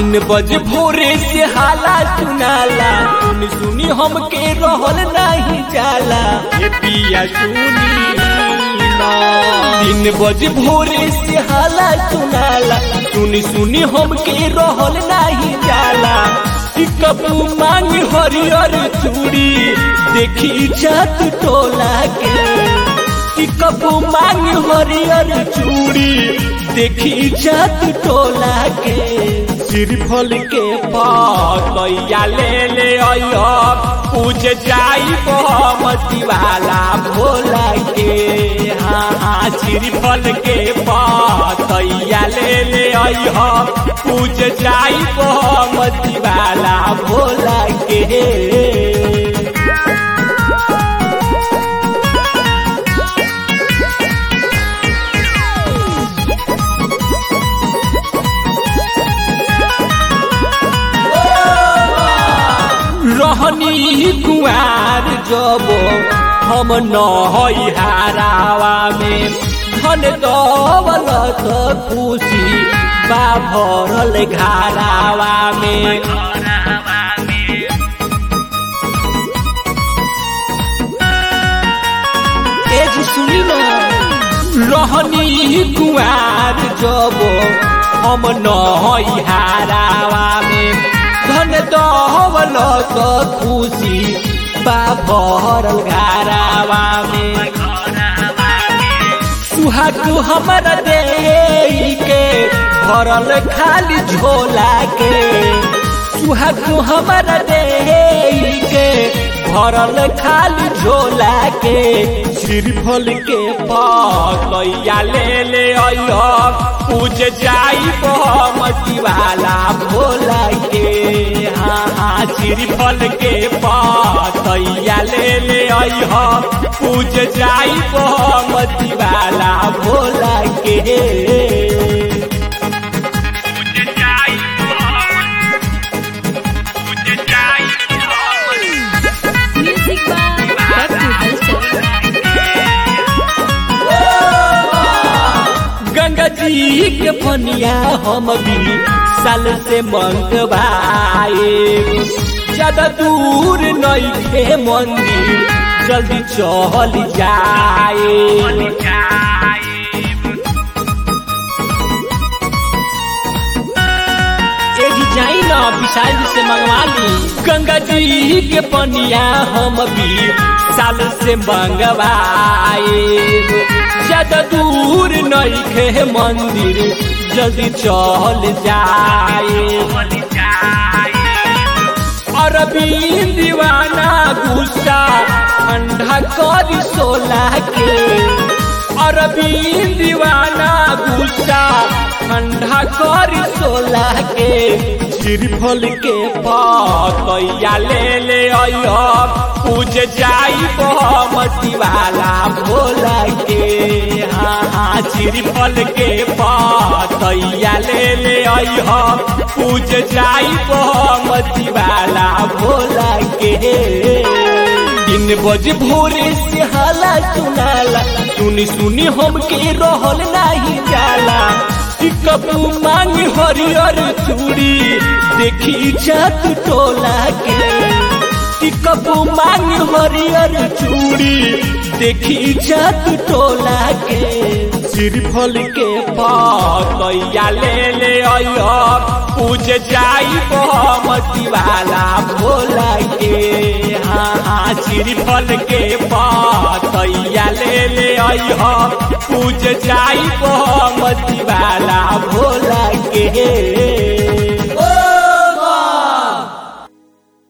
तीन बजे भोरे से हाला सुनाला सुनी सुनी हमके रहल नहीं जाला ये पिया सुनी ना। तीन बजे भोरे से हाला सुनाला सुनी सुनी हमके रहल नहीं जाला कि कबू मांग हरियर चूड़ी देखी जात टोला के कि कबू मांग हरियर चूड़ी देखी जात टोला के सिरफल के पैया ले ले अइह पूज जाई बहमती वाला भोला के हाँ हाँ सिरफल के पैया ले ले अइह पूज जाई बहमती वाला भोला के रहनी कुआर जब हम नहई हारावा में धन दौलत खुशी बा भरल घारावा में ए जी सुनी ना रहनी कुआर जब हम नहई हारावा में धन दौलत खुशी बा भरल घारावा में सुहागु हमर दे के भरल खाली झोला के सुहागु हमर दे के भरल खाली झोला के सिरफल के पैया ले ले अइह पूज जाई बहमती वाला भोला के हाँ हाँ सिरफल के पैया ले ले अइह पूज जाई बहमती वाला भोला के Music by Dr. Hustle. Ganga जी के पनिया हम भी साल से मंगवाए ज्यादा दूर नहीं थे मंदिर जल्दी चल जाए एही जाई ना विशाल जी से मंगवा ली गंगा जी के पनिया हम भी साल से मंगवाए ज्यादा दूर नहीं खे मंदिर जल्दी चल जाए अरविंद दीवाना गुस्सा ठंडा कर सोला के अरविंद दीवाना गुस्सा ठंडा कर सोला के सिरफल के पैया ले ले अइह पूज जाई बहमती वाला भोला के हाँ हाँ सिरफल के पैया ले ले अइह पूज जाई बहमती वाला भोला के तीन बजे भोरे से हाला सुनाला सुनी सुनी हमके रहल नहीं जाला कि कबू मांग हरियर चूड़ी देखी जात टोला के कि कबू मांग हरियर चूड़ी देखी जात टोला के सिरफल के पैया ले ले अइह पूज जाई बहमती वाला भोला के हाँ हाँ सिरफल के पैया ले ले अइह पूज जाई बहमती वाला भोला के